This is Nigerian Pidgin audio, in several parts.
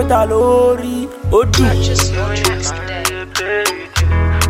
ta lórí ó dùn. Purchase your tracks today.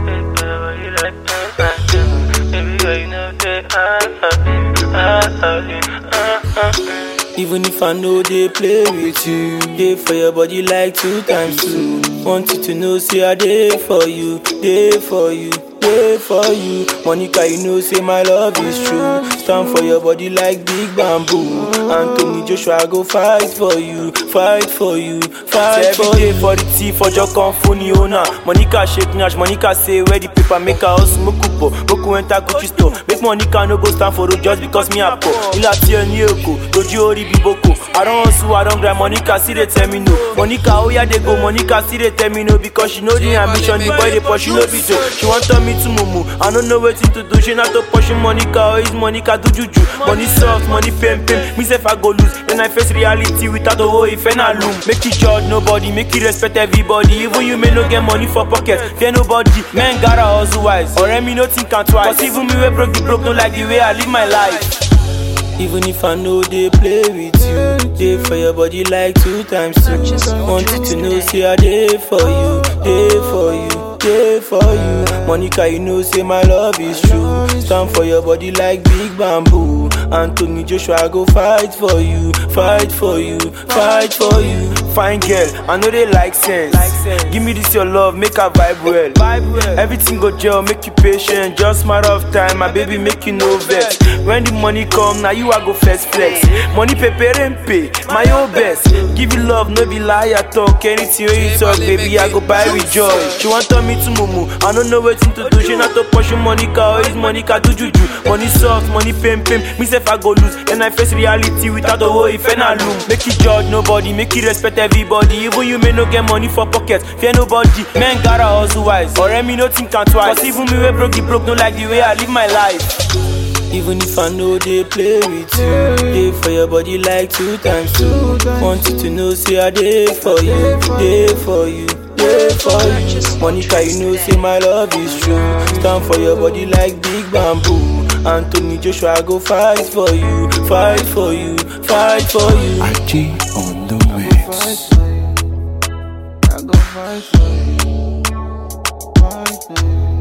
Even if I know they play with you, they for your body like two times two. Want you to know, say I dey for you, dey for you, dey for you. Monica, you know, say my love is true. Stand for your body like big bamboo. Anthony Joshua, go fight for you, fight for you, fight for you. for the tea, for your phone owner. Monica shake nash, Monica say where the paper make her house smoke up. Boku enter Gucci store, make Monica no go stand for road just because me a poor. Ila ti ẹni èkó, lójú orí bí boko. I don hustle, I don grind, Monica still dey tell me no. Monica oya dey go, Monica still dey tell me no because she know the ambition, the boy dey pursue no be so. She wan turn me to mumu, I no know wetin to do. She na to pursue Monica or is Monica do juju? Money soft, money fame fame, me sef I go lose. Then I face reality without owó ìfẹ́ na loom. Make you judge nobody, make you respect everybody. Even you may no get money for pocket, fear nobody. Men gotta hustle wise, ọ̀rẹ́ mi no think am twice. Cause even me wey broke the broke no like the way I live my life. Even if I know they play with you, they for your body like two times two. Want you to know, say I dey for you, dey for you, dey for you. Monica, you know, say my love is true. Stand for your body like big bamboo. Anthony Joshua, go fight for you, fight for you, fight for you. Fine girl, I know they like sense. Give me this your love, make her vibe well. Everything go gel, make you patient. Just matter of time, my baby, make you no vex. When the money come, now you I go first flex. Money paper and pay, my own best. Give you love, no be liar talk. Anything when you talk, baby, I go buy with joy. She want turn me to mumu, I don't know wetin to do. She not to push Monica, or is Monica to juju? Money soft, money fame fame. Me sef I go lose, then I face reality without a hoe if I loom. Make you judge nobody, make you respect everybody. Even you may no get money for pocket, fear nobody. Men gotta hustle wise, or me no think am twice. Cause even me wey broke the broke, no like the way I live my life. Even if I know they play with you, they for your body like two times two. Want you to know, say I dey for you, dey for you, dey for you. Monica, you know, say my love is true. Stand for your body like big bamboo. Anthony Joshua, go fight for you, fight for you, fight for you. IG on the mix. I go fight for you. Fight for you.